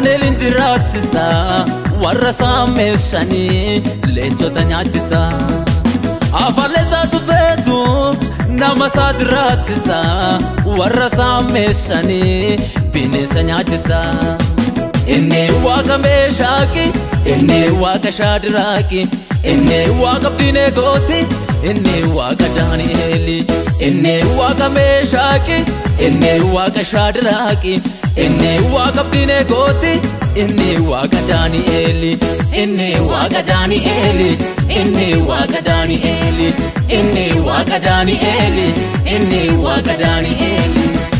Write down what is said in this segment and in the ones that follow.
daani'eliin jiraachisa warra saammeessanii leencota nyaachisa afalleessaa tufeetu nama isaa jiraachisa warra saammeessanii bineensa nyaachisa inni waaqa meeshaaqi inni waaqa shaadiraaqi inni waaqa abdiineegooti inni waaqa daani'eeli inni waaqa meeshaaqi inni waaqa shaadiraaqi inni waaqa abdiineegooti inni waaqa daani'eeli inni waaqa daani'eeli inni waaqa daani'eeli inni waaqa daani'eeli inni waaqa daani'eeli.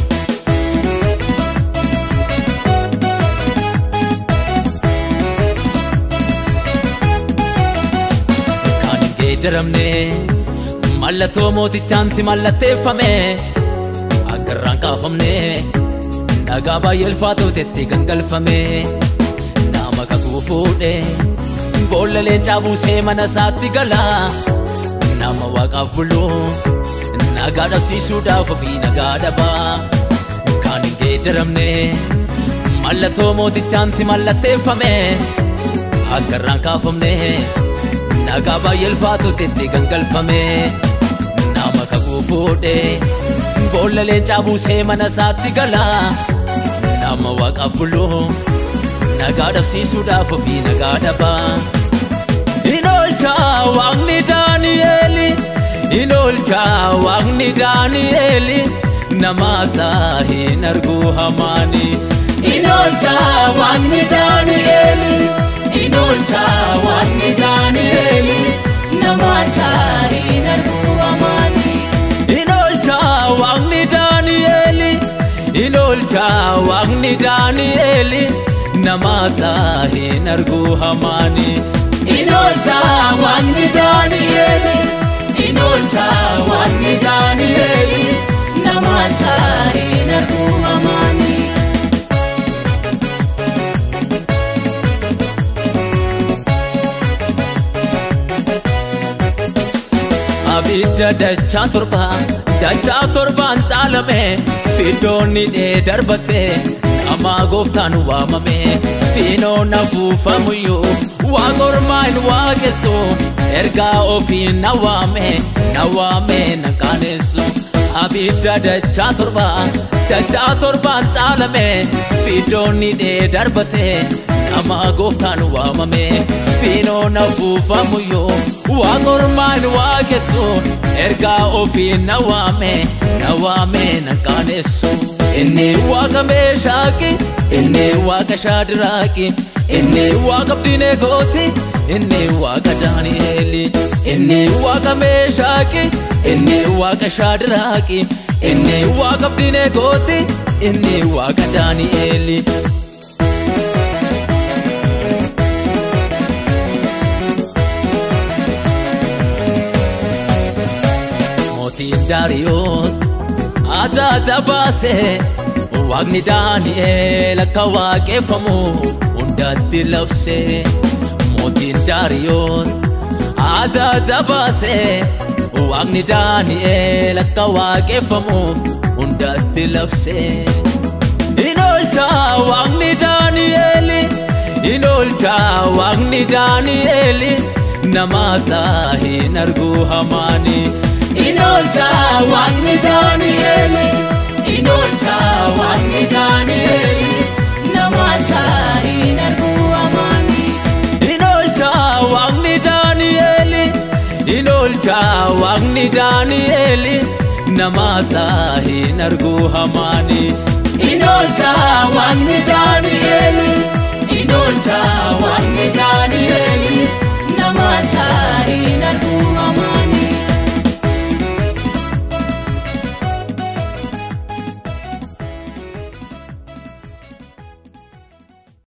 Kan hin geeddaramne mallattoo mootichaanti mallatteeffame akka irraan kaafamne dhagaa baay'ee ulfaatootetti gangalfame nama kakuu fuudhe boolla leencaa buusee mana isaatti gala nama waaqaaf bulu nagaa dhabsiisuudhaaf ofii nagaa dhabaa kan hin geeddaramne mallattoo mootichaanti mallatteeffame akka irraan kaafamne nagaa baay'ee ulfaatootetti gangalfame nama kakuu fuudhe boolla leencaa buusee mana isaatti gala nama waaqaaf bulu nagaa dhabsiisuudhaaf ofii nagaa dhabaa. In oolcha waaqni Daani'eeli in oolcha waaqni Daani'eeli nama isaa hin argu hamaani. In oolcha waaqni Daani'eeli in oolcha waaqni Daani'eeli nama isaa hin argu hamaani. In oolcha waaqni Daani'eeli in oolcha waaqni Daani'eeli nama isaa hin argu hamaani. In oolcha waaqni Daani'eeli in oolcha waaqni Daani'eeli nama isaa hin argu hamaani. abidda dachaa torba dachaa torbaan caalame fiddoonni dhee darbate nama gooftaan waamame fiinoon afuufamuyyuu waaqormaan waaqessu ergaa ofii na waame na waame na qaanessu abidda dachaa torba dachaa torbaan caalame fiddoonni dhee darbate nama gooftaan waamame fiinoon afuufamuyyuu waaqormaan waaqessu ergaa ofii na waame na waame na qaanessu inni waaqa meeshaaqi inni waaqa shaadiraaqi inni waaqa abdiineegooti inni waaqa daani'eeli inni waaqa meeshaaqi inni waaqa shaadiraaqi inni waaqa abdiineegooti inni waaqa daani'eeli. mootiin daariyoos ajaja baase waaqni daani'eel akka waaqeffamuuf hundatti labse mootiin daariyoos ajaja baase waaqni daani'eel akka waaqeffamuuf hundatti labse in oolcha waaqni daani'eeli in oolcha waaqni daani'eeli nama isaa hin argu hamaani. In oolcha waaqni Daani'eeli in oolcha waaqni Daani'eeli nama isaa hin argu hamaani. In oolcha waaqni Daani'eeli in oolcha waaqni Daani'eeli nama isaa hin argu hamaani. In oolcha waaqni Daani'eeli